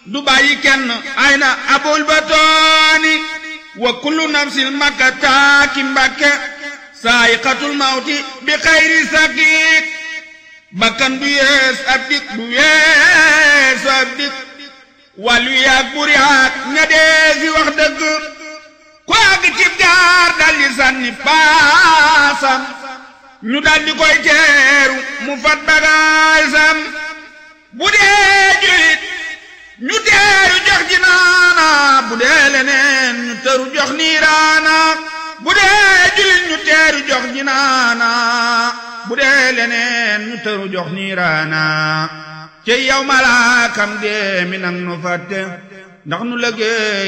du bàyyi kenn ay na abul batooni wa kullu nafsin makka taaki mbakke saayiqatul mawti bi xayri sakiik bakkan du yees ab dik du yeesu ab dik wàllu yaag buri yaag ña dee fi wax dëgg ku àgg cib gaar daldi sànni paasam ñu daldi koy teeru mu fat bagaasam bu dee julit ñu teeru jox ji naana bu dee leneen ñu teeru jox niiraana bu dee julit ñu teeru jox ji naana bu dee leneen ñu teeru jox niiraana ci yow malaakam dee mi nang nu fàtte ndax nu lëggee